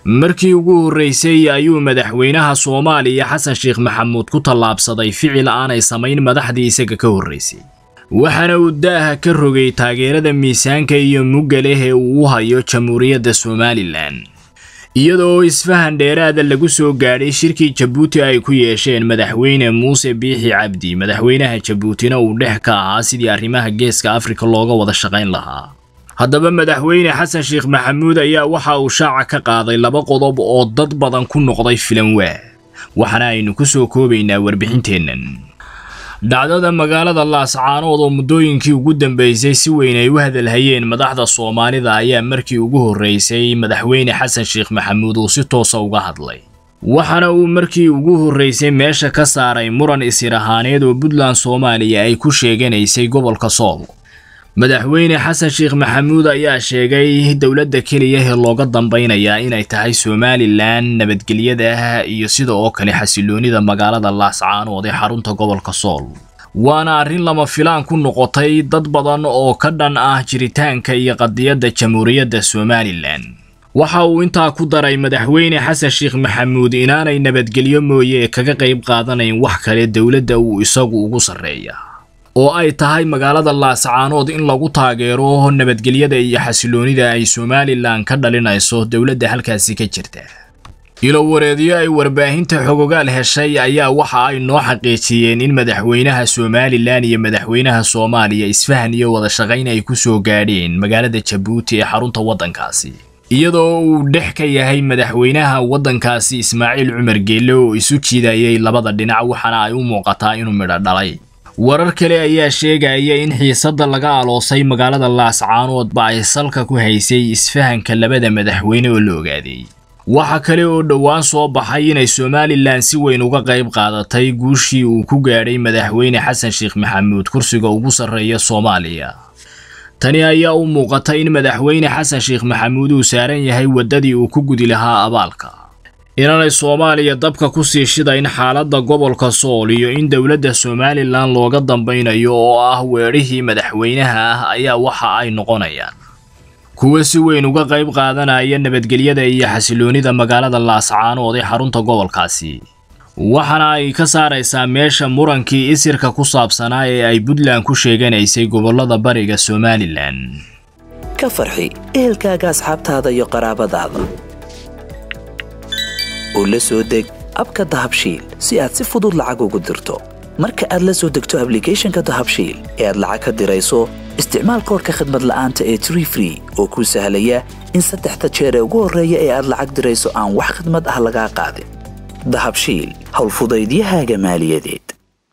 markii ugu horraysay ayuu madaxweynaha soomaaliya xasan sheekh maxamuud ku tallaabsaday ficil aanay samayn madaxdii isaga ka horraysay waxaana uu daaha ka rogay taageerada miisaanka iyo mugga leh ee uu u hayo jamhuuriyadda somalilan iyadoo isfahan dheeraada lagu soo gaadhay shirkii jabuuti ay ku yeesheen madaxweyne muuse biixi cabdi madaxweynaha jabuutina uu dhex ka ahaa sidii arrimaha geeska afrika looga wada shaqayn lahaa haddaba madaxweyne xasan sheekh maxamuud ayaa waxa uu shaaca ka qaaday laba qodob oo dad badan ku noqday filan waa waxaana aynu ku soo koobaynaa warbixinteennan dhacdada magaalada laascaanood oo muddooyinkii ugu dambeysay si weyn ay u hadalhayeen madaxda soomaalida ayaa markii ugu horreysay madaxweyne xasan sheekh maxamuud uu si toosa uga hadlay waxaana uu markii ugu horreysay meesha ka saaray muran isir ahaaneed oo puntland soomaaliya ay ku sheeganaysay gobolka sool madaxweyne xasan sheekh maxamuud ayaa sheegay dowladda keliya ee looga dambaynayaa inay tahay somalilan nabadgelyada iyo sida oo kale xasiloonida magaalada laascaanood ee xarunta gobolka sool waana arrin lama filaan ku noqotay dad badan oo ka dhan ah jiritaanka iyo qadiyadda jamhuuriyadda somalilan waxa uu intaa ku daray madaxweyne xasan sheekh maxamuud inaanay nabadgelyo mooye kaga qayb qaadanayn wax kale dowladda uu isagu ugu sarreeya oo ay tahay magaalada laascaanood in lagu taageero nabadgelyada iyo xasiloonida ay somalilan ka dhalinayso dowladda halkaasi ka jirta ilowareedyo ay warbaahinta xogogaal heshay ayaa waxa ay noo xaqiijiyeen in madaxweynaha somalilan iyo madaxweynaha soomaaliya isfahan iyo wada shaqayn ay ku soo gaadheen magaalada jabuuti ee xarunta waddankaasi iyadoo uu dhex ka yahay madaxweynaha waddankaasi ismaaciil cumar geelle oo isu jiidayay labada dhinac waxaana ay u muuqataa inuu midho dhalay warar kale ayaa sheegaya in xiisadda laga aloosay magaalada laascaanoodba ay salka ku haysay isfahanka labada madaxweyne oo la ogaaday waxa kale oo dhowaan soo baxay inay somalilan si weyn uga qayb qaadatay guushii uu ku gaadhay madaxweyne xasan sheekh maxamuud kursiga ugu sarreeya soomaaliya tani ayaa u muuqata in madaxweyne xasan sheekh maxamuud uu saaran yahay waddadii uu ku gudi lahaa abaalka inaanay soomaaliya dabka ku sii shidayn xaaladda gobolka sool iyo in dowladda somalilan looga dambaynayo oo ah weedhihii madaxweynaha ah ayaa waxa ay noqonayaan kuwa si weyn uga qayb qaadanaya nabadgelyada iyo xasiloonida magaalada laascaanood ee xarunta gobolkaasi waxaana ay ka saaraysaa meesha murankii isirka ku saabsanaa ee ay puntland ku sheeganaysay gobollada bariga somalilan ka farxi ehelkaaga asxaabtaada iyo qaraabadaada oo la soo deg abka dahabshiil si aad si fudud lacag ugu dirto marka aad la soo degto ablicathonka dahabshiil ee aad lacag ka dirayso isticmaal koorka khadmad la'aanta ee tree free oo kuu sahlaya in saddexda jeer ee ugu horreeya ee aad lacag dirayso aan wax khadmad ah lagaa qaadin dahabshiil howlfudaydiyahaaga maaliyadeed